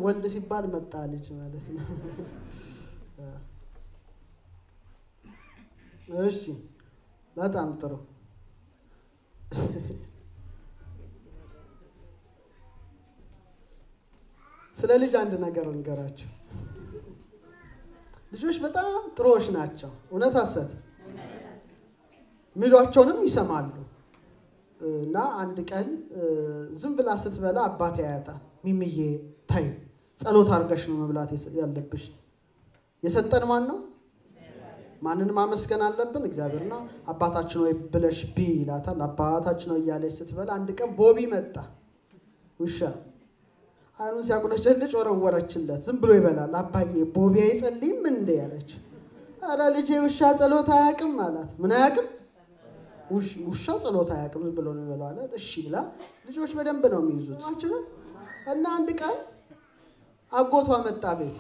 ወልድ ሲባል መጣ ልጅ ማለት ነው። እሺ በጣም ጥሩ። ስለ ልጅ አንድ ነገር ልንገራቸው። ልጆች በጣም ጥሩዎች ናቸው። እውነት ሐሰት ሚሏቸውንም ይሰማሉ። እና አንድ ቀን ዝም ብላ ስትበላ አባት ያያታል። ሚምዬ ታይ ጸሎት አድርገሽ ነው መብላት ያለብሽ። የሰጠን ማን ነው? ማንን ማመስገን አለብን? እግዚአብሔርና አባታችን ወይ ብለሽ ቢ ይላታል። አባታችን ነው እያለች ስትበላ አንድ ቀን ቦቢ መጣ ውሻ አይኑን ሲያቁለጨልጭ ወረወረችለት። ዝም ብሎ ይበላል። አባዬ ቦቢ አይጸልይም እንዴ ያለች። ኧረ ልጄ ውሻ ጸሎት አያውቅም አላት። ምን አያውቅም? ውሻ ጸሎት አያውቅም፣ ዝም ብሎ ነው የሚበላው አላት። እሺ ብላ ልጆች በደንብ ነው የሚይዙት እና አንድ ቀን አጎቷ መጣ ቤት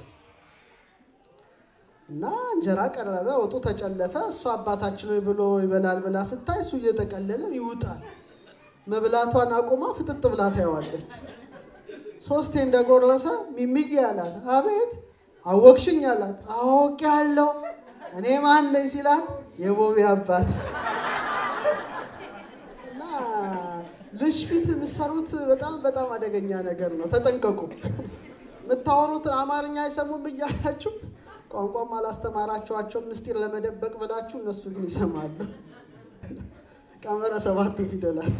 እና እንጀራ ቀረበ፣ ወጡ ተጨለፈ። እሱ አባታችን ወይ ብሎ ይበላል ብላ ስታይ እሱ እየጠቀለለ ይውጣል። መብላቷን አቁማ ፍጥጥ ብላ ታየዋለች። ሶስቴ እንደጎረሰ ሚሚዬ አላት። አቤት አወቅሽኝ አላት። አውቅ ያለው እኔ ማን ነኝ ሲላት የቦቢ አባት እና ልጅ ፊት የምትሰሩት በጣም በጣም አደገኛ ነገር ነው። ተጠንቀቁ። የምታወሩትን አማርኛ አይሰሙም እያላችሁ ቋንቋም አላስተማራችኋቸው ምስጢር ለመደበቅ ብላችሁ እነሱ ግን ይሰማሉ። ቀመረ ሰባቱ ፊደላት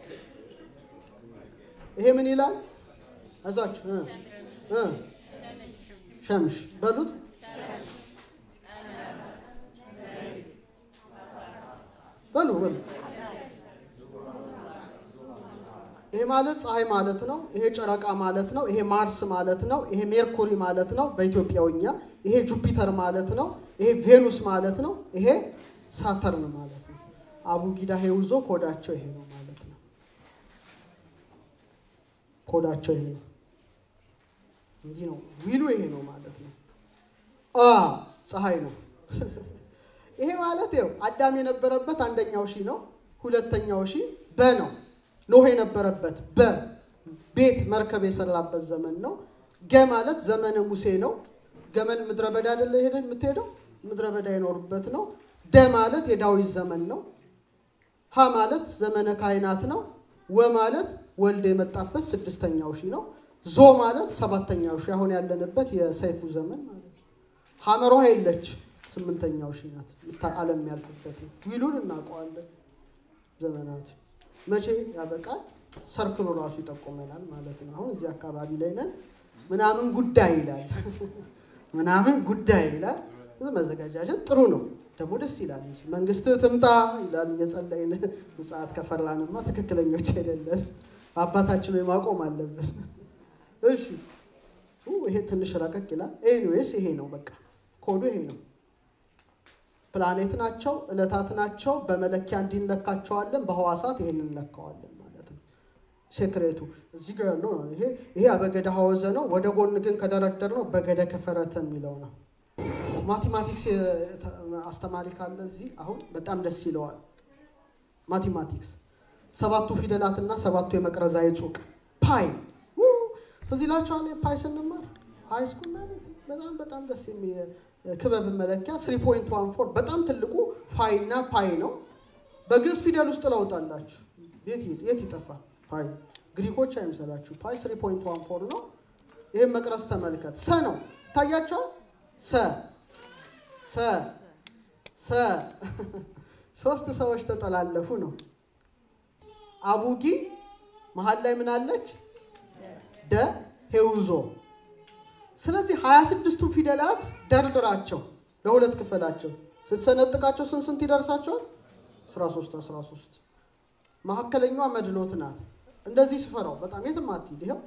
ይሄ ምን ይላል? አይዟችሁ ሸምሽ በሉት። በሉ በሉ። ይሄ ማለት ፀሐይ ማለት ነው። ይሄ ጨረቃ ማለት ነው። ይሄ ማርስ ማለት ነው። ይሄ ሜርኩሪ ማለት ነው በኢትዮጵያውኛ። ይሄ ጁፒተር ማለት ነው። ይሄ ቬኑስ ማለት ነው። ይሄ ሳተርን ማለት ነው። አቡጊዳ ሄውዞ ኮዳቸው ይሄ ነው ማለት ነው። ኮዳቸው ይሄ ነው። እንዲህ ነው ዊሉ ይሄ ነው ማለት ነው። አ ፀሐይ ነው። ይሄ ማለት ይኸው አዳም የነበረበት አንደኛው ሺ ነው። ሁለተኛው ሺ በ ነው። ኖህ የነበረበት በ ቤት መርከብ የሰራበት ዘመን ነው። ገ ማለት ዘመነ ሙሴ ነው። ገመን ምድረ በዳ አይደለ ሄደ የምትሄደው ምድረ በዳ የኖሩበት ነው። ደ ማለት የዳዊት ዘመን ነው። ሀ ማለት ዘመነ ካህናት ነው። ወ ማለት ወልድ የመጣበት ስድስተኛው ሺ ነው። ዞ ማለት ሰባተኛው ሺ አሁን ያለንበት የሰይፉ ዘመን ማለት ነው። ሀመሯ የለች ስምንተኛው ሺ ናት። ዓለም ያልፍበት ነው። ዊሉን እናውቀዋለን ዘመናት መቼ ያበቃል? ሰርክሉ ራሱ ይጠቁመናል ማለት ነው። አሁን እዚህ አካባቢ ላይ ነን ምናምን ጉዳይ ይላል ምናምን ጉዳይ ይላል። መዘጋጃጀት ጥሩ ነው ደግሞ ደስ ይላል። መንግስት ትምጣ ይላል እየጸለይን ምጽአት ከፈራንማ ትክክለኞች አይደለን። አባታችን ወይ ማቆም አለብን። እሺ ይሄ ትንሽ ረቀቅ ይላል። ኤኒዌይስ ይሄ ነው በቃ ኮዱ ይሄ ነው። ፕላኔት ናቸው፣ እለታት ናቸው። በመለኪያ እንዲንለካቸዋለን፣ በህዋሳት ይሄን እንለካዋለን ማለት ነው። ሴክሬቱ እዚህ ጋር ያለው ይሄ ይሄ አበገደ ሐወዘ ነው። ወደ ጎን ግን ከደረደር ነው በገደ ከፈረተ የሚለው ነው። ማቴማቲክስ አስተማሪ ካለ እዚህ አሁን በጣም ደስ ይለዋል። ማቴማቲክስ ሰባቱ ፊደላትና ሰባቱ የመቅረዛ የጹቅ ፓይ ትዝ ይላችኋል። ፓይ ስንማር ሃይ ስኩል ማለት በጣም በጣም ደስ የሚል ክበብ መለኪያ 3.14 በጣም ትልቁ ፋይ እና ፓይ ነው። በግዕዝ ፊደል ውስጥ ለውጣላችሁ የት ይጠፋል? ፓይ ግሪኮች አይምሰላችሁ። ፓይ 3.14 ነው። ይህም መቅረስ ተመልከት። ሰ ነው ታያቸዋል። ሰ ሰ ሰ ሶስት ሰዎች ተጠላለፉ ነው። አቡጊ መሀል ላይ ምን አለች? ደ ሄውዞ ስለዚህ ሀያ ስድስቱ ፊደላት ደርድራቸው ለሁለት ክፈላቸው። ስትሰነጥቃቸው ስንት ስንት ይደርሳቸዋል? 13 13 መካከለኛዋ መድሎት ናት። እንደዚህ ስፈራው በጣም የትም አትሂድ። ይኸው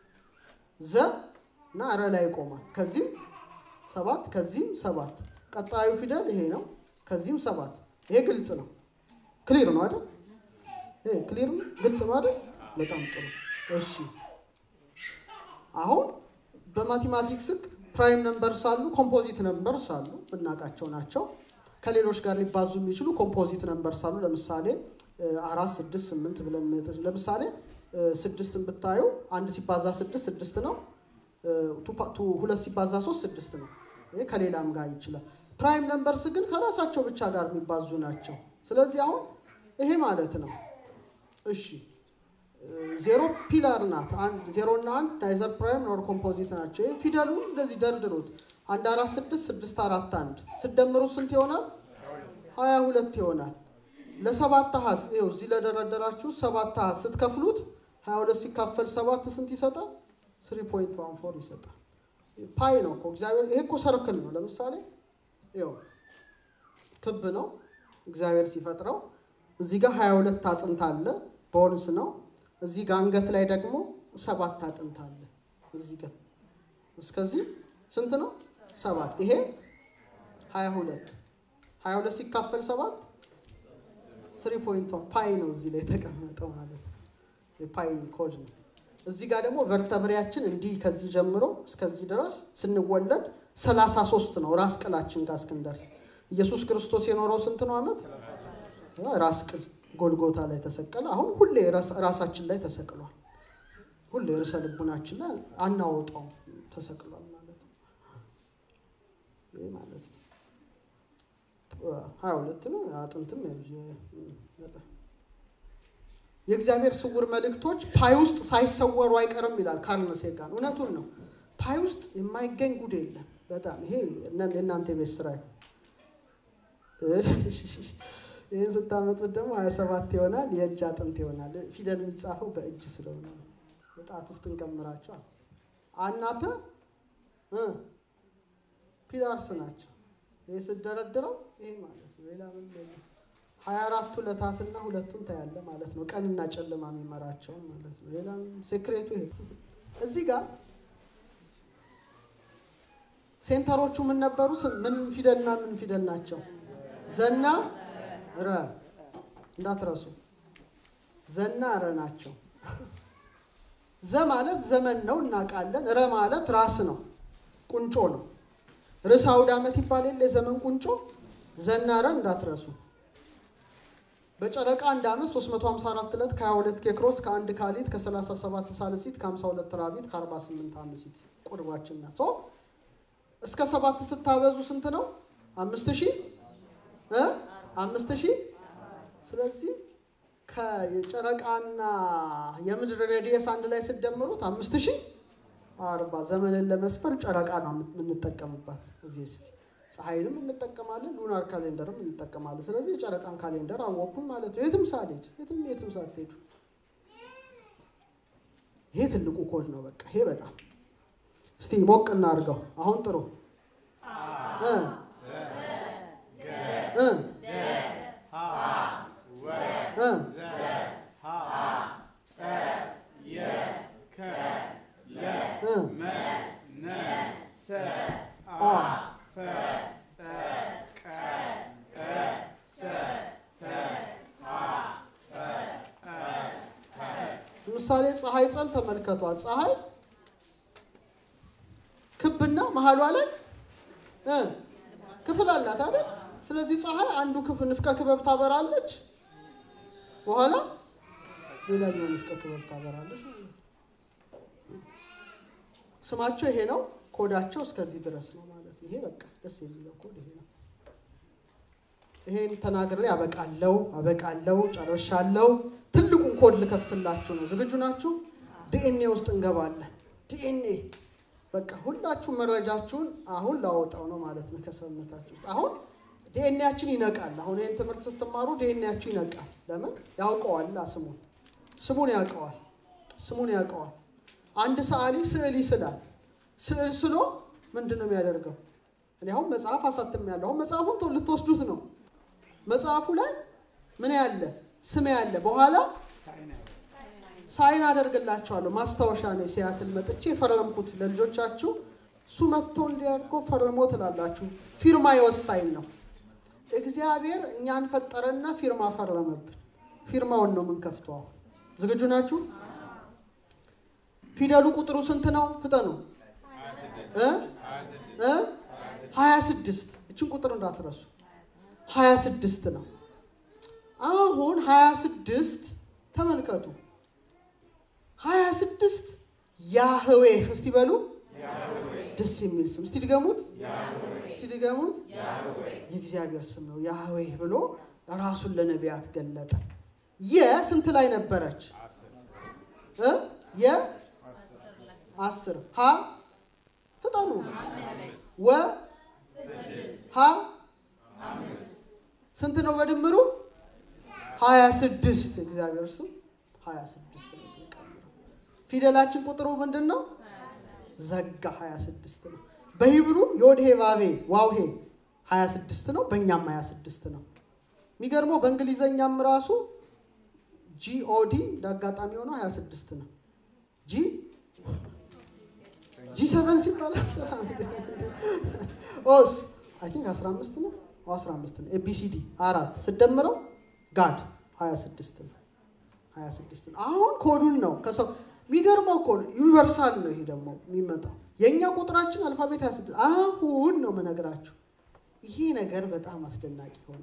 ዘ እና ረ ላይ ይቆማል። ከዚህም ሰባት ከዚህም ሰባት። ቀጣዩ ፊደል ይሄ ነው። ከዚህም ሰባት። ይሄ ግልጽ ነው። ክሊር ነው አይደል? ይሄ ክሊር ነው፣ ግልጽ ነው አይደል? በጣም ጥሩ። እሺ አሁን በማቴማቲክስ ህግ ፕራይም ነምበርስ አሉ፣ ኮምፖዚት ነምበርስ አሉ፣ የምናውቃቸው ናቸው። ከሌሎች ጋር ሊባዙ የሚችሉ ኮምፖዚት ነምበርስ አሉ። ለምሳሌ አራት፣ ስድስት፣ ስምንት ብለን ለምሳሌ ስድስትን ብታዩ አንድ ሲባዛ ስድስት ስድስት ነው። ሁለት ሲባዛ ሶስት ስድስት ነው። ይሄ ከሌላም ጋር ይችላል። ፕራይም ነምበርስ ግን ከራሳቸው ብቻ ጋር የሚባዙ ናቸው። ስለዚህ አሁን ይሄ ማለት ነው። እሺ ዜሮ ፒላር ናት። ዜሮ እና አንድ ናይዘር ፕራይም ኖር ኮምፖዚት ናቸው። ይህ ፊደሉ እንደዚህ ደርድሩት። አንድ አራት ስድስት ስድስት አራት አንድ ስደምሩ ስንት ይሆናል? ሀያ ሁለት ይሆናል። ለሰባት አሃዝ ይኸው እዚህ ለደረደራችሁ ሰባት አሃዝ ስትከፍሉት ሀያ ሁለት ሲካፈል ሰባት ስንት ይሰጣል? ስሪ ፖይንት ዋን ፎር ይሰጣል። ፓይ ነው እኮ እግዚአብሔር። ይሄ እኮ ሰርክል ነው። ለምሳሌ ይኸው ክብ ነው እግዚአብሔር ሲፈጥረው። እዚህ ጋር ሀያ ሁለት አጥንት አለ ቦንስ ነው። እዚህ ጋር አንገት ላይ ደግሞ ሰባት አጥንት አለ። እዚህ ጋር እስከዚህ ስንት ነው? ሰባት። ይሄ ሀያ ሁለት ሀያ ሁለት ሲካፈል ሰባት ስሪ ፖይንት ፓይ ነው እዚህ ላይ የተቀመጠው ማለት ነው። የፓይ ኮድ ነው። እዚህ ጋር ደግሞ ቨርተብሪያችን እንዲህ ከዚህ ጀምሮ እስከዚህ ድረስ ስንወለድ ሰላሳ ሶስት ነው ራስ ቅላችን ጋር እስክንደርስ። ኢየሱስ ክርስቶስ የኖረው ስንት ነው ዓመት? ራስ ቅል ጎልጎታ ላይ ተሰቀለ። አሁን ሁሌ ራሳችን ላይ ተሰቅሏል። ሁሌ ርዕሰ ልቡናችን ላይ አናወጣው ተሰቅሏል ማለት ነው። ይህ ማለት ነው ሀያ ሁለት ነው። አጥንትም የእግዚአብሔር ስውር መልእክቶች ፓይ ውስጥ ሳይሰወሩ አይቀርም ይላል ካርል ሴጋን። እውነቱን ነው። ፓይ ውስጥ የማይገኝ ጉድ የለም። በጣም ይሄ የእናንተ ቤት ስራ ይህን ስታመጡት ደግሞ ሀያ ሰባት ይሆናል። የእጅ አጥንት ይሆናል። ፊደል የሚጻፈው በእጅ ስለሆነ በጣት ውስጥ እንቀምራቸዋል። አናተ ፒላርስ ናቸው። ይህ ስደረድረው ይሄ ማለት ነው። ሌላ ምን ሀያ አራቱ ዕለታትና ሁለቱን ታያለ ማለት ነው። ቀንና ጨለማ የሚመራቸውን ማለት ነው። ሌላ ሴክሬቱ ይሄ እዚህ ጋር ሴንተሮቹ ምን ነበሩ? ምን ፊደልና ምን ፊደል ናቸው? ዘና ረ እንዳትረሱ። ዘና ረ ናቸው። ዘ ማለት ዘመን ነው እናውቃለን። ረ ማለት ራስ ነው፣ ቁንጮ ነው። ርዕሰ አውደ ዓመት ይባል የለ የዘመን ቁንጮ ዘና ረ እንዳትረሱ። በጨረቃ አንድ ዓመት 354 ዕለት ከ22 ኬክሮስ ከአንድ ካሊት ከ37 ሳልሲት ከ52 ራቢት ከ48 አምሲት ቁርባችን ናት። ሶ እስከ ሰባት ስታበዙ ስንት ነው? አምስት ሺህ አምስት ሺህ ስለዚህ ከጨረቃና የምድር ሬዲየስ አንድ ላይ ስደምሩት አምስት ሺህ አርባ ዘመንን ለመስፈር ጨረቃ ነው የምንጠቀምባት። ኦብቪየስሊ ፀሐይንም እንጠቀማለን፣ ሉናር ካሌንደርም እንጠቀማለን። ስለዚህ የጨረቃን ካሌንደር አወቅኩም ማለት ነው። የትም ሳልሄድ የትም የትም ሳትሄዱ ይሄ ትልቁ ኮድ ነው። በቃ ይሄ በጣም እስቲ ሞቅ እናድርገው። አሁን ጥሩ እ እ እ ምሳሌ ፀሐይ ጸን ተመልከቷት። ፀሐይ ክብና መሀሏ ላይ ክፍል አላት አይደል? ስለዚህ ፀሐይ አንዱ ክፍል ንፍቀ ክበብ ታበራለች፣ በኋላ ሌላኛው ንፍቀ ክበብ ታበራለች ማለት ነው። ስማቸው ይሄ ነው። ኮዳቸው እስከዚህ ድረስ ነው ማለት ነው። ይሄ በቃ ደስ የሚለው ኮድ ይሄ ነው። ይሄን ተናግሬ አበቃለው አበቃለው ጨርሻለው። ትልቁን ኮድ ልከፍትላችሁ ነው። ዝግጁ ናችሁ? ዲኤንኤ ውስጥ እንገባለን። ዲኤንኤ በቃ ሁላችሁ መረጃችሁን አሁን ላወጣው ነው ማለት ነው ከሰውነታችሁ ውስጥ አሁን ዲኤንኤያችን ይነቃል። አሁን ይህን ትምህርት ስትማሩ ዲኤንኤያችሁ ይነቃል። ለምን ያውቀዋል? ስሙን ስሙን ያውቀዋል። ስሙን ያውቀዋል። አንድ ሰዓሊ ስዕል ይስላል። ስዕል ስሎ ምንድን ነው የሚያደርገው? እኔ አሁን መጽሐፍ አሳትም ያለ አሁን መጽሐፉን ልትወስዱት ነው። መጽሐፉ ላይ ምን ያለ ስም ያለ በኋላ ሳይን አደርግላቸዋለሁ። ማስታወሻ ነው። ሲያትል መጥቼ ፈረምኩት ለልጆቻችሁ። እሱ መጥቶ እንዲያድርጎ ፈርሞ ትላላችሁ። ፊርማ የወሳኝ ነው። እግዚአብሔር እኛን ፈጠረና ፊርማ ፈረመብን። ፊርማውን ነው የምንከፍተው። አሁን ዝግጁ ናችሁ? ፊደሉ ቁጥሩ ስንት ነው? ፍጠኑ። ሀያ ስድስት እችን ቁጥር እንዳትረሱ። ሀያ ስድስት ነው። አሁን ሀያ ስድስት ተመልከቱ። ሀያ ስድስት ያህዌህ እስቲ በሉ ደስ የሚል ስም። እስቲ ድገሙት፣ እስቲ ድገሙት። የእግዚአብሔር ስም ነው ያህዌህ ብሎ ራሱን ለነቢያት ገለጠ። የስንት ላይ ነበረች? እ የአስር ሀ ፍጠኑ ወ ሀ ስንት ነው በድምሩ? ሀያ ስድስት እግዚአብሔር ስም ሀያ ስድስት ነው ስንቀምረው። ፊደላችን ቁጥሩ ምንድን ነው? ዘጋ ሀያ ስድስት ነው። በሂብሩ የወድሄ ባቤ ዋውሄ ሀያ ስድስት ነው። በእኛም ሀያ ስድስት ነው። የሚገርመው በእንግሊዘኛም ራሱ ጂኦዲ እንደ አጋጣሚ ሆነው ሀያ ስድስት ነው። ጂ ጂ ሰቨን ሲባል ኦስ አይ ቲንክ አስራ አምስት ነው አስራ አምስት ነው። ኤቢሲዲ አራት ስደምረው ጋድ ሀያ ስድስት ነው። ሀያ ስድስት ነው። አሁን ኮዱን ነው ከሰው የሚገርመው እኮ ዩኒቨርሳል ነው። ይሄ ደግሞ የሚመጣው የእኛ ቁጥራችን አልፋቤት ሀያ ስድስት አሁን ነው የምነግራችሁ። ይሄ ነገር በጣም አስደናቂ ሆነ።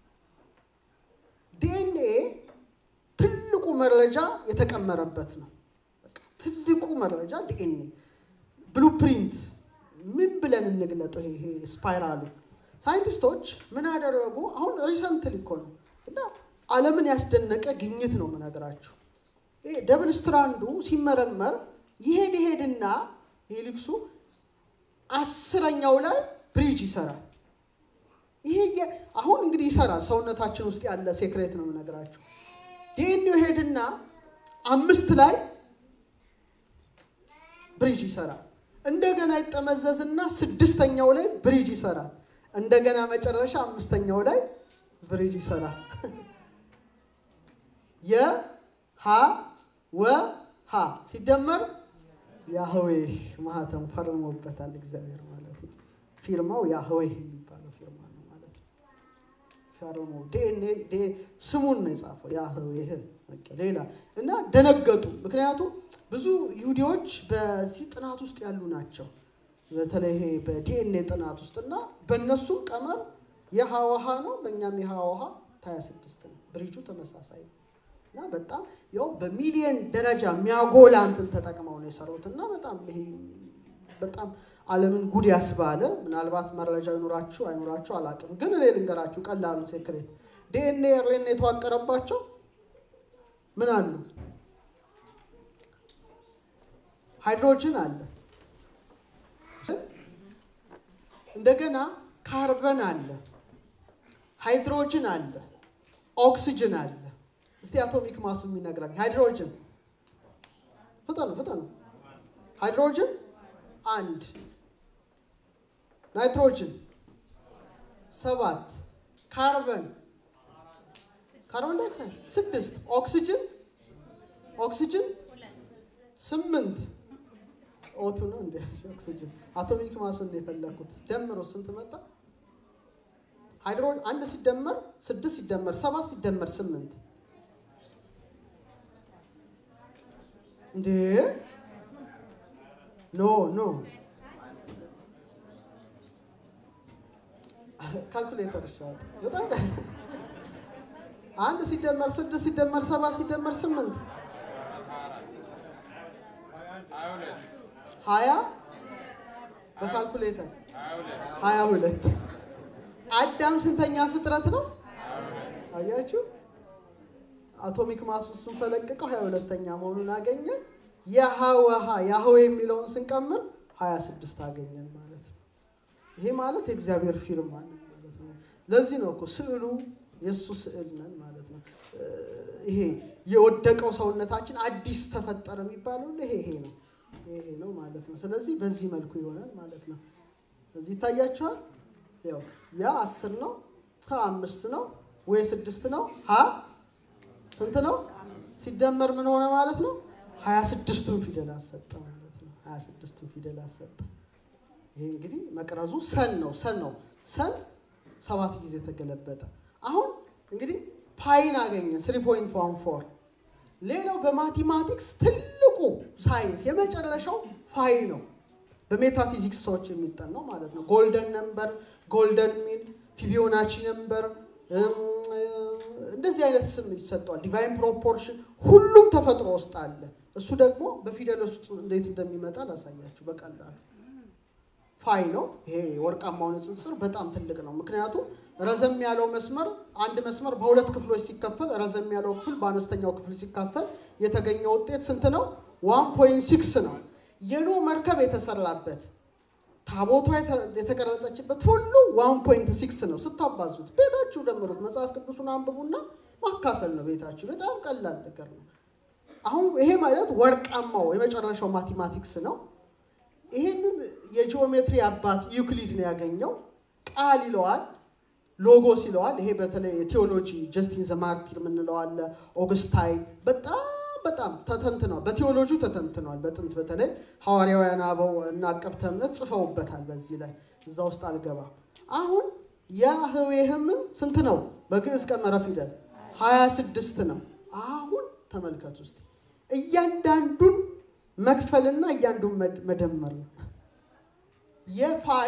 ዲኤንኤ ትልቁ መረጃ የተቀመረበት ነው። በቃ ትልቁ መረጃ ዲኤንኤ ብሉፕሪንት ምን ብለን እንግለጠው? ይሄ ስፓይራሉ ሳይንቲስቶች ምን ያደረጉ አሁን ሪሰንትሊ እኮ ነው እና ዓለምን ያስደነቀ ግኝት ነው የምነግራችሁ። ይሄ ደብል ስትራንዱ ሲመረመር ይሄድ ይሄድና ሄሊክሱ አስረኛው ላይ ብሪጅ ይሰራል። ይሄ አሁን እንግዲህ ይሰራል። ሰውነታችን ውስጥ ያለ ሴክሬት ነው የምነግራችሁ። ዲኤንኤው ሄድና አምስት ላይ ብሪጅ ይሰራል። እንደገና ይጠመዘዝና ስድስተኛው ላይ ብሪጅ ይሰራል። እንደገና መጨረሻ አምስተኛው ላይ ብሪጅ ይሰራል። የሀ ወ ሀ ሲደመር ያህዌህ ማህተም ፈርሞበታል እግዚአብሔር ማለት ነው። ፊርማው ያህዌህ የሚባለው ፊርማ ነው ማለት ነው። ፈርሞ ዲኤንኤ ስሙን ነው የጻፈው ያህዌህ ሌላ እና ደነገጡ። ምክንያቱም ብዙ ይሁዲዎች በዚህ ጥናት ውስጥ ያሉ ናቸው። በተለይ ይሄ በዲኤንኤ ጥናት ውስጥ እና በእነሱም ቀመር የሀዋሃ ነው፣ በእኛም የሀዋሃ ሀያ ስድስት ነው። ብሪጁ ተመሳሳይ ነው እና በጣም ያው በሚሊየን ደረጃ የሚያጎላ እንትን ተጠቅመው ነው የሰሩት እና በጣም ይሄ በጣም ዓለምን ጉድ ያስባለ ምናልባት መረጃ ይኖራችሁ አይኖራችሁ አላውቅም፣ ግን እኔ ልንገራችሁ ቀላሉ ሴክሬት ዲኤንኤ ሬን የተዋቀረባቸው ምን አሉ? ሃይድሮጅን አለ፣ እንደገና ካርበን አለ፣ ሃይድሮጅን አለ፣ ኦክሲጅን አለ። እስቲ አቶሚክ ማሱ የሚነግራል። ሃይድሮጅን ፍጠኑ ፍጠኑ። ሃይድሮጅን አንድ፣ ናይትሮጅን ሰባት፣ ካርበን ካርቦን ዳይኦክሳይድ ስድስት፣ ኦክሲጅን ኦክሲጅን ስምንት። ኦቱ ነው እንደ ኦክሲጅን አቶሚክ ማሱን ነው የፈለኩት። ደምሮ ስንት መጣ? ሃይድሮ አንድ ሲደመር ስድስት ሲደመር ሰባት ሲደመር ስምንት እንዴ ኖ ኖ ካልኩሌተር ይሻላል በጣም አንድ ሲደመር ስድስት ሲደመር ሰባት ሲደመር ስምንት ሀያ በካልኩሌተር ሀያ ሁለት አዳም ስንተኛ ፍጥረት ነው? አያችሁ አቶሚክ ማስ ስንፈለቅቀው ሀያ ሁለተኛ መሆኑን አገኘን። የሀወሀ ያህዌ የሚለውን ስንቀምር ሀያ ስድስት አገኘን ማለት ነው። ይሄ ማለት የእግዚአብሔር ፊርማ ነው ማለት ነው። ለዚህ ነው እኮ ስዕሉ የእሱ ስዕል ነን ማለት ነው። ይሄ የወደቀው ሰውነታችን አዲስ ተፈጠረ የሚባለው ይሄ ይሄ ነው ይሄ ነው ማለት ነው። ስለዚህ በዚህ መልኩ ይሆናል ማለት ነው። እዚህ ይታያችኋል። ያው ያ አስር ነው፣ ሀ አምስት ነው፣ ወይ ስድስት ነው፣ ሀ ስንት ነው? ሲደመር ምን ሆነ ማለት ነው? ሀያ ስድስቱን ፊደል አሰጠ ማለት ነው። ሀያ ስድስቱን ፊደል አሰጠ። ይሄ እንግዲህ መቅረዙ ሰን ነው ሰን ነው ሰን ሰባት ጊዜ ተገለበጠ። አሁን እንግዲህ ፓይን አገኘን ስሪ ፖይንት ዋን ፎር ሌላው በማቴማቲክስ ትልቁ ሳይንስ የመጨረሻው ፋይ ነው። በሜታፊዚክስ ሰዎች የሚጠናው ማለት ነው። ጎልደን ነምበር፣ ጎልደን ሚን፣ ፊቢዮናቺ ነምበር እንደዚህ አይነት ስም ይሰጠዋል። ዲቫይን ፕሮፖርሽን ሁሉም ተፈጥሮ ውስጥ አለ። እሱ ደግሞ በፊደል ውስጥ እንዴት እንደሚመጣ ላሳያችሁ በቀላሉ ፋይ ነው። ይሄ ወርቃማው ንጽጽር በጣም ትልቅ ነው። ምክንያቱም ረዘም ያለው መስመር አንድ መስመር በሁለት ክፍሎች ሲከፈል ረዘም ያለው ክፍል በአነስተኛው ክፍል ሲካፈል የተገኘው ውጤት ስንት ነው? ዋን ፖይንት ሲክስ ነው። የኖ መርከብ የተሰራበት ታቦቷ የተቀረጸችበት ሁሉ ዋን ፖይንት ሲክስ ነው። ስታባዙት ቤታችሁ ደምሩት። መጽሐፍ ቅዱሱን አንብቡና ማካፈል ነው ቤታችሁ። በጣም ቀላል ነገር ነው። አሁን ይሄ ማለት ወርቃማው የመጨረሻው ማቴማቲክስ ነው። ይሄንን የጂኦሜትሪ አባት ዩክሊድ ነው ያገኘው። ቃል ይለዋል፣ ሎጎስ ይለዋል። ይሄ በተለይ የቴዎሎጂ ጀስቲን ዘማርቲር የምንለው አለ። ኦግስታይን በጣም በጣም ተተንትኗል። በቴዎሎጂው ተተንትኗል። በጥንት በተለይ ሐዋርያውያን አበው እና አቀብተ እምነት ጽፈውበታል። በዚህ ላይ እዛ ውስጥ አልገባም። አሁን ያህዌህምን ስንት ነው? በግዕዝ ቀመረ ፊደል ሀያ ስድስት ነው። አሁን ተመልከት ውስጥ እያንዳንዱን መክፈልና እያንዱን መደመር ነው። የፋይ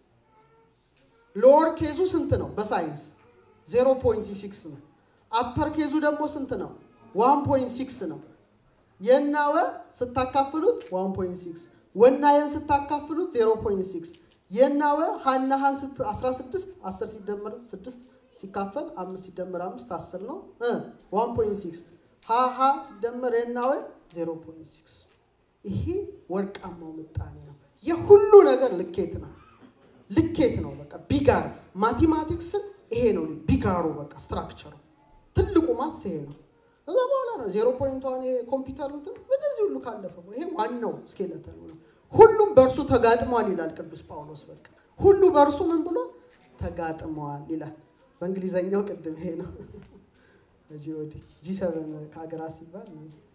ሎወር ኬዙ ስንት ነው? በሳይንስ ዜሮ ፖይንት ሲክስ ነው። አፐር ኬዙ ደግሞ ስንት ነው? ዋን ፖይንት ሲክስ ነው። የናወ ስታካፍሉት ዋን ፖይንት ሲክስ ወናየን ስታካፍሉት ዜሮ ፖይንት ሲክስ የናወ ሀና ሀን 16 10 ሲደመር 6 ሲካፈል አምስት ሲደመር አምስት አስር ነው። ዋን ፖይንት ሲክስ ሀሀ ሲደመር የናወ ዜሮ ፖይንት ሲክስ ይሄ ወርቃማው ምጣኔ ነው። የሁሉ ነገር ልኬት ነው። ልኬት ነው። በቃ ቢጋር ማቴማቲክስን ይሄ ነው ቢጋሩ። በቃ ስትራክቸሩ ትልቁ ማትስ ይሄ ነው። ከዛ በኋላ ነው ዜሮ ፖይንት ዋን የኮምፒውተር እንትን በነዚህ ሁሉ ካለፈ ይሄ ዋናው ስኬለተኑ ነው። ሁሉም በእርሱ ተጋጥሟል ይላል ቅዱስ ጳውሎስ። በቃ ሁሉ በእርሱ ምን ብሎ ተጋጥመዋል ይላል። በእንግሊዘኛው ቅድም ይሄ ነው ጂኦዲ ጂ ሰቨን ከሀገራት ሲባል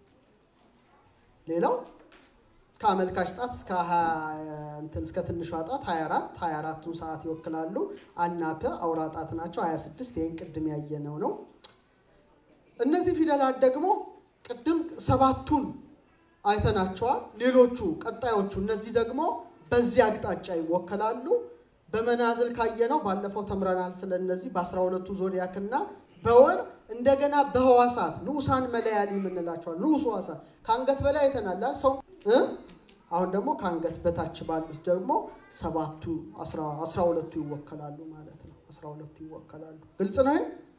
ሌላው ከአመልካች ጣት እስከ እንትን እስከ ትንሿ ጣት 24 24ቱን ሰዓት ይወክላሉ። አናፐ አውራ ጣት ናቸው 26 ይህን ቅድም ያየነው ነው። እነዚህ ፊደላት ደግሞ ቅድም ሰባቱን አይተናቸዋል። ሌሎቹ ቀጣዮቹ እነዚህ ደግሞ በዚህ አቅጣጫ ይወከላሉ። በመናዝል ካየነው ባለፈው ተምረናል። ስለነዚህ በአስራ ሁለቱ ዞዲያክና በወር እንደገና በህዋሳት ንዑሳን መለያሊ የምንላቸዋል። ንዑስ ህዋሳት ከአንገት በላይ አይተናላል ሰው አሁን ደግሞ ከአንገት በታች ባሉት ደግሞ ሰባቱ አስራ ሁለቱ ይወከላሉ ማለት ነው። አስራ ሁለቱ ይወከላሉ። ግልጽ ነው።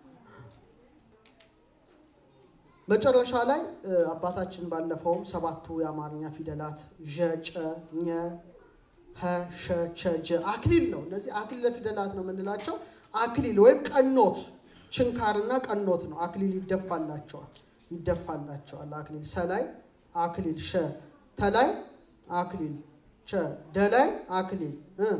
መጨረሻ ላይ አባታችን ባለፈውም ሰባቱ የአማርኛ ፊደላት ዠ፣ ጨ፣ ኘ፣ ሀ፣ ሸ፣ ቸ፣ ጀ አክሊል ነው። እነዚህ አክሊለ ፊደላት ነው የምንላቸው። አክሊል ወይም ቀኖት ችንካርና ቀኖት ነው። አክሊል ይደፋላቸዋል ይደፋላቸዋል። አክሊል ሰላይ አክሊል ሸ ተላይ አክሊል ቸ ደላይ አክሊል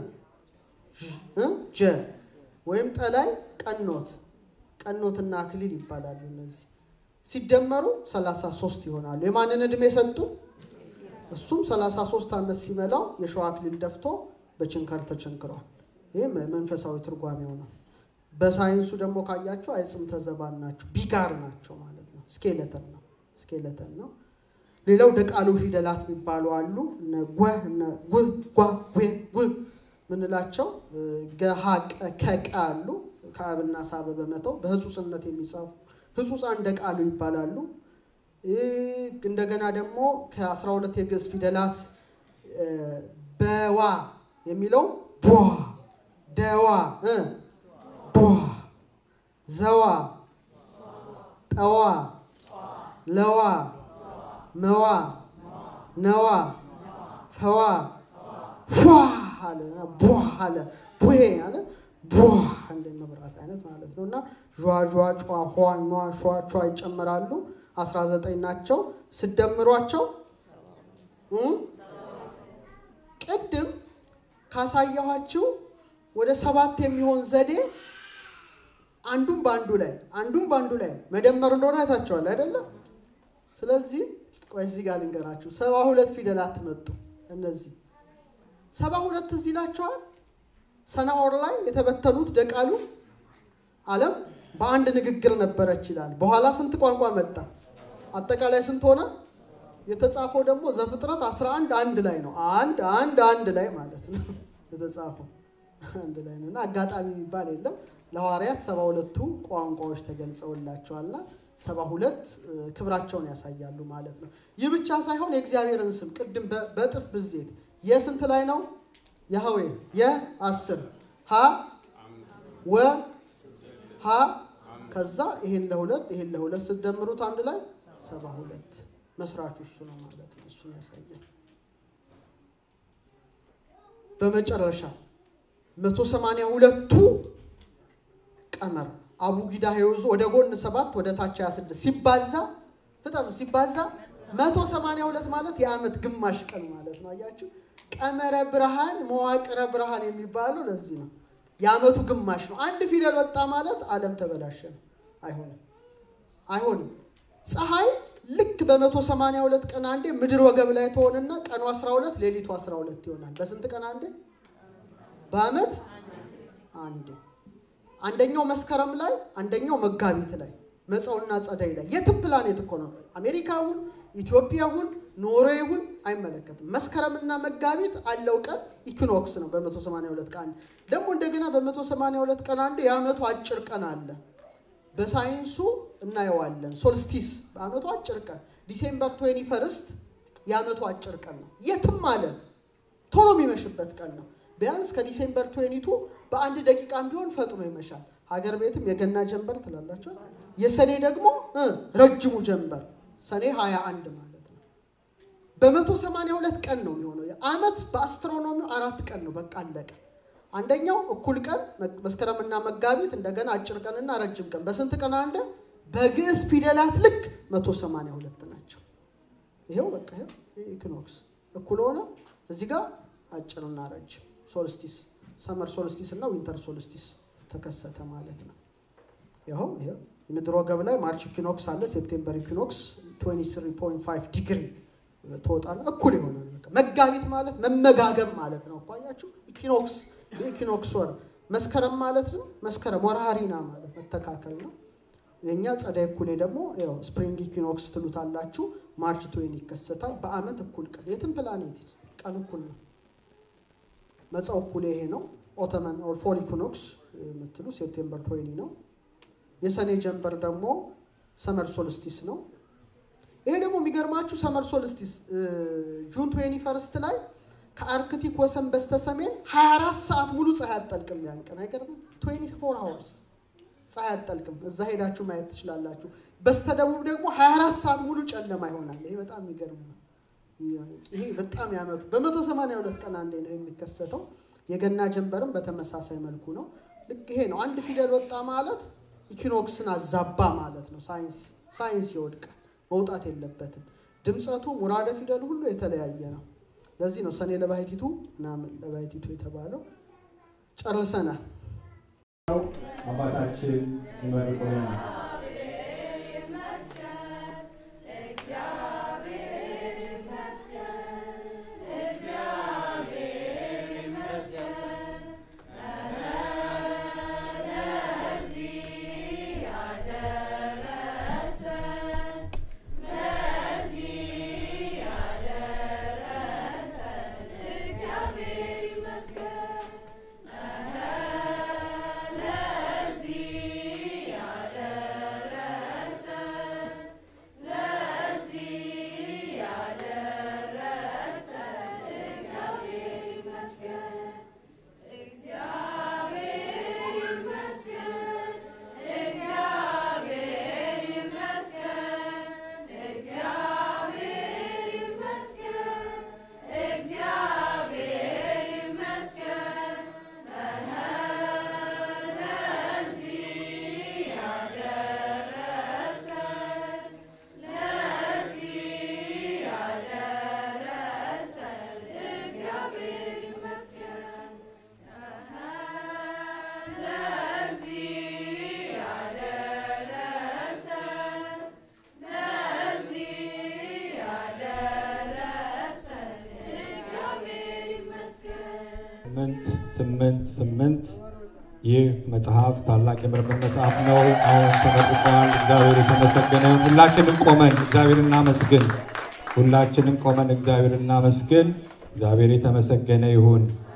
ጀ ወይም ጠላይ ቀኖት ቀኖትና አክሊል ይባላሉ። እነዚህ ሲደመሩ 33 ይሆናሉ። የማንን ዕድሜ ሰጡ? እሱም 33 ዓመት ሲመላው የሸዋ አክሊል ደፍቶ በችንካር ተቸንክሯል። ይህም መንፈሳዊ ትርጓሜው ነው። በሳይንሱ ደግሞ ካያቸው አይጽምተ ዘባን ናቸው፣ ቢጋር ናቸው ማለት ነው። ስኬለተን ነው ስኬለተን ነው። ሌላው ደቃሉ ፊደላት የሚባሉ አሉ። እነ ጎ እነ ው ጓ ዌ ው ምንላቸው ገሃ ከቀ አሉ። ከአብና ሳበ በመተው በህጹጽነት የሚጻፉ ህጹጻን ደቃሉ ይባላሉ። እንደገና ደግሞ ከአስራ ሁለት የግዕዝ ፊደላት በዋ የሚለው ቧ ደዋ ቧ ዘዋ ጠዋ ለዋ መዋ ነዋ ፈዋ ፏ አለ ቧ አለ ቡሄ አለ ቧ እንደ መብራት አይነት ማለት ነው። እና ዣ ዣ ጯ ኋ ኟ ሿ ቿ ይጨመራሉ። አስራ ዘጠኝ ናቸው። ስደምሯቸው ቅድም ካሳየኋችሁ ወደ ሰባት የሚሆን ዘዴ አንዱን በአንዱ ላይ አንዱን በአንዱ ላይ መደመር እንደሆነ አይታችኋል አይደለም? ስለዚህ ቆይ እዚህ ጋር ልንገራችሁ። ሰባ ሁለት ፊደላት መጡ። እነዚህ ሰባ ሁለት እዚህ ይላቸዋል። ሰናኦር ላይ የተበተኑት ደቃሉ ዓለም በአንድ ንግግር ነበረች ይላል። በኋላ ስንት ቋንቋ መጣ? አጠቃላይ ስንት ሆነ? የተጻፈው ደግሞ ዘፍጥረት 11 አንድ ላይ ነው። አንድ አንድ አንድ ላይ ማለት ነው የተጻፈው አንድ ላይ ነው እና አጋጣሚ የሚባል የለም። ለሐዋርያት ሰባ ሁለቱ ቋንቋዎች ተገልጸውላቸዋልና ሰባ ሁለት ክብራቸውን ያሳያሉ ማለት ነው። ይህ ብቻ ሳይሆን የእግዚአብሔርን ስም ቅድም በእጥፍ ብዜት የስንት ላይ ነው? ያህዌ የአስር ሀ ወ ሀ ከዛ ይሄን ለሁለት ይሄን ለሁለት ስትደምሩት አንድ ላይ ሰባ ሁለት መስራቹ እሱ ነው ማለት ነው። እሱን ያሳያል። በመጨረሻ መቶ ሰማንያ ሁለቱ ቀመር አቡጊዳ ሄውዝ ወደ ጎን ሰባት ወደ ታች 26 ሲባዛ ፍጠኑ ሲባዛ 182 ማለት የዓመት ግማሽ ቀን ማለት ነው። አያችሁ ቀመረ ብርሃን መዋቅረ ብርሃን የሚባለው ለዚህ ነው። የዓመቱ ግማሽ ነው። አንድ ፊደል ወጣ ማለት ዓለም ተበላሸ ነው። አይሆንም፣ አይሆንም። ፀሐይ ልክ በ182 ቀን አንዴ ምድር ወገብ ላይ ትሆንና ቀኑ 12 ሌሊቱ 12 ይሆናል። በስንት ቀን አንዴ? በዓመት አንዴ አንደኛው መስከረም ላይ አንደኛው መጋቢት ላይ መፀውና ጸደይ ላይ የትም ፕላኔት እኮ ነው። አሜሪካ ሁን ኢትዮጵያ ሁን ኖርዌይ ሁን አይመለከትም። መስከረምና መጋቢት አለው ቀን ኢኩኖክስ ነው። በ182 ቀን ደግሞ እንደገና በ182 ቀን አንድ የዓመቱ አጭር ቀን አለ። በሳይንሱ እናየዋለን። ሶልስቲስ በዓመቱ አጭር ቀን ዲሴምበር 21 ፈርስት የዓመቱ አጭር ቀን ነው። የትም አለ ቶሎ የሚመሽበት ቀን ነው። ቢያንስ ከዲሴምበር 22 በአንድ ደቂቃም ቢሆን ፈጥኖ ይመሻል። ሀገር ቤትም የገና ጀንበር ትላላቸው። የሰኔ ደግሞ ረጅሙ ጀንበር ሰኔ 21 ማለት ነው። በመቶ ሰማንያ ሁለት ቀን ነው የሚሆነው። ዓመት በአስትሮኖሚው አራት ቀን ነው። በቃ አለቀ። አንደኛው እኩል ቀን መስከረምና መጋቢት፣ እንደገና አጭር ቀንና ረጅም ቀን። በስንት ቀን አንደ በግዕዝ ፊደላት ልክ መቶ ሰማንያ ሁለት ናቸው። ይሄው በቃ ይሄው ኢኩኖክስ እኩል ሆነ። እዚህ ጋር አጭርና ረጅም ሶልስቲስ ሰመር ሶልስቲስ እና ዊንተር ሶልስቲስ ተከሰተ ማለት ነው። ይኸው ይኸው የምድር ወገብ ላይ ማርች ኢኩኖክስ አለ። ሴፕቴምበር ኢኩኖክስ 23.5 ዲግሪ ትወጣና እኩል ይሆናል። መጋቢት ማለት መመጋገብ ማለት ነው። እኮ አያችሁ፣ ኢኩኖክስ የኢኩኖክስ ወር መስከረም ማለት ነው። መስከረም ወርሃሪና ማለት መተካከል ነው። የእኛ ጸደይ እኩሌ ደግሞ ያው ስፕሪንግ ኢኩኖክስ ትሉታላችሁ። ማርች ትዌን ይከሰታል። በአመት እኩል ቀን የትም ፕላኔት ቀን እኩል ነው። መጻው እኩሌ ይሄ ነው። ኦተመን ኦር ፎል ኢኩኖክስ የምትሉ ሴፕቴምበር ትዌኒ ነው። የሰኔ ጀንበር ደግሞ ሰመር ሶልስቲስ ነው። ይሄ ደግሞ የሚገርማችሁ ሰመር ሶልስቲስ ጁን ትዌኒ ፈርስት ላይ ከአርክቲክ ወሰን በስተሰሜን 24 ሰዓት ሙሉ ፀሐይ አትጠልቅም። ያን ቀን አይገርምም? 24 ሃወርስ ፀሐይ አትጠልቅም። እዛ ሄዳችሁ ማየት ትችላላችሁ። በስተደቡብ ደግሞ 24 ሰዓት ሙሉ ጨለማ ይሆናል። ይሄ በጣም የሚገርም ነው። ይሄ በጣም ያመቱ በመቶ ሰማንያ ሁለት ቀን አንዴ ነው የሚከሰተው። የገና ጀንበርም በተመሳሳይ መልኩ ነው። ልክ ይሄ ነው። አንድ ፊደል ወጣ ማለት ኢኪኖክስን አዛባ ማለት ነው። ሳይንስ ሳይንስ ይወድቃል። መውጣት የለበትም። ድምፀቱ ሙራደ ፊደሉ ሁሉ የተለያየ ነው። ለዚህ ነው ሰኔ ለባሕቲቱ ምናምን ለባሕቲቱ የተባለው። ጨርሰናል። አባታችን ይመርቁልናል። ስምንት ስምንት ስምንት ይህ መጽሐፍ ታላቅ የምርምር መጽሐፍ ነው። አሁን ተመርቋል። እግዚአብሔር የተመሰገነ ይሁን። ሁላችንም ቆመን እግዚአብሔር እናመስግን። ሁላችንም ቆመን እግዚአብሔር እናመስግን። እግዚአብሔር የተመሰገነ ይሁን።